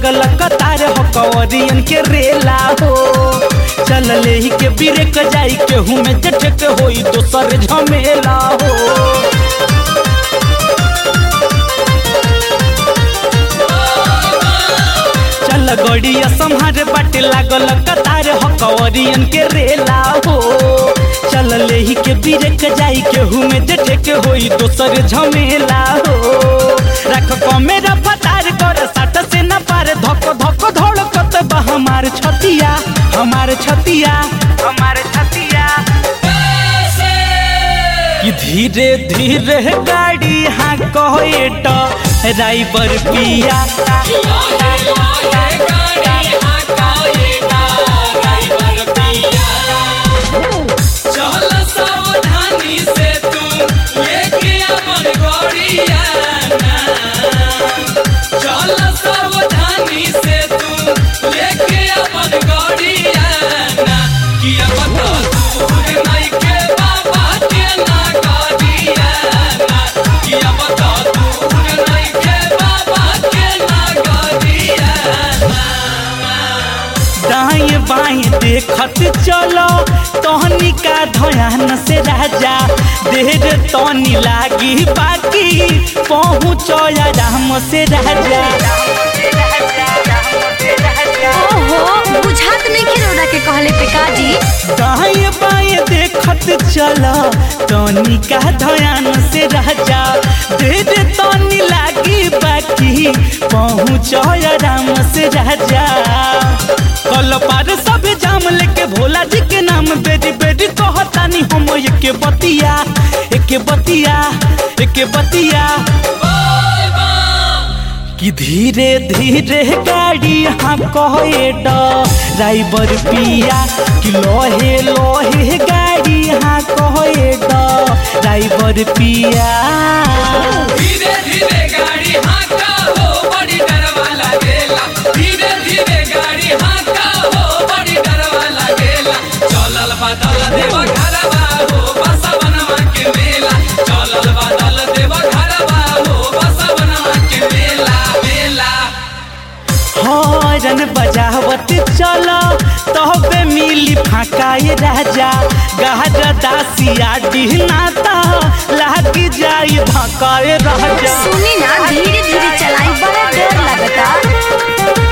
लागल कतार हो कवरियन के रेला हो चल ले ही के बिरेक जाई केहू में जठ के होई दोसर झमेला हो चल गड़िया संहार बाटे लागल कतार हो कवरियन के रेला हो चल ले ही के बिरेक जाई केहू में जठ के होई दोसर झमेला हो रख कमेरा फतार कर साट से न पार धक धक धड़कत बा हमार छतिया हमार छतिया हमार छतिया कि धीरे धीरे गाड़ी हाँ कहे ड्राइवर पिया चल सावधानी से तू लेके अपन गड़िया चल सावधानी से तू लेके अपन गड़िया किया बता दूर नहीं के बाबा के ना गड़िया किया बता दूर नहीं के बाबा के ना गड़िया दाएं बाएं देखत चलो तहनी का ध्यान से राजा देर तनी लागी बाकी पहुँचो आराम से राजा ओहो बुझात नहीं के रोड़ा के कहले पे काजी दाएं बाएं देखत चलो तनी का ध्यान से राजा देर तनी लागी बाकी पहुँचो आराम से राजा कल पार सब जाम लेके भोला जी के नाम बेरी बेरी कहतानी हम एके बतिया एके बतिया एके बतिया कि धीरे धीरे गाड़ी हाँ कहे ड्राइवर पिया कि लोहे लोहे गाड़ी हाँ कहे ड्राइवर पिया धीरे धीरे गाड़ी हाँका हो बड़ी डरवा लागेला धीरे धीरे गाड़ी हाँका हो बड़ी डरवा लागेला चलल बदल देवा घरवा हो बसवनवा के मेला चलल बदल देवा घरवा हो बसवनवा के मेला मेला हॉर्न बजावत चलो तहबे मिली फाकाए राजा गहर दासिया डिहनाता लागी जाई भकाए राजा सुनी ना धीरे धीरे चलाई बड़ा डर लगता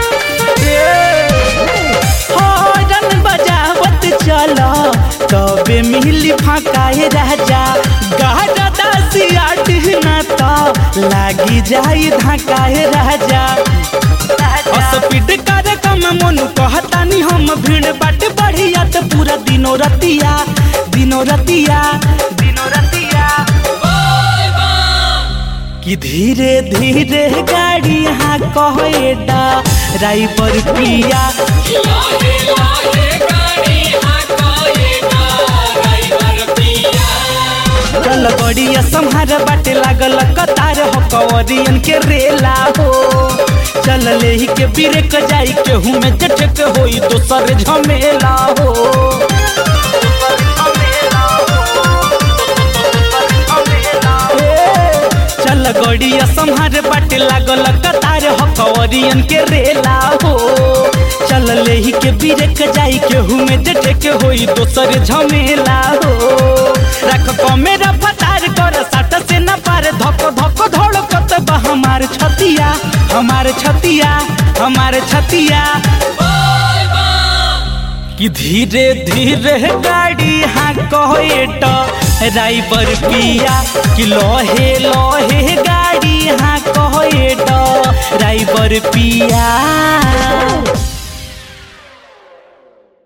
हॉर्न बजावत चलो तबे मिली फाकाए राजा गहर दासिया डिहनाता लागी जाई धकाए राजा स्पीड कार्यक्रम मनु कहतानी हम भीड़ बाट बढ़िया तो पूरा दिनो रतिया दिनो रतिया दिनो रतिया कि धीरे धीरे गाड़ी हाँ कहे ड्राइवर पिया लाहे लाहे गाड़ी हाँका ये ड्राइवर पिया चल बड़िया संहार बाटे लागल कतार हो कवरियन के रेला हो चल ले ही के बिरेक जाई केहू में जठ के होई दोसर झमेला हो ए, चल गड़िया संहार बाटे लागल कतार हो कवरियन के रेला हो चल ले ही के बिरेक जाई केहू में जठ के होई दोसर झमेला हो रख कमेरा फतार कर साट से न पार धक धक धड़कत बा हमार छतिया हमार छतिया हमार छतिया कि धीरे धीरे गाड़ी हाँ कहे ड्राइवर पिया कि लोहे लोहे गाड़ी हाँ कहे ड्राइवर पिया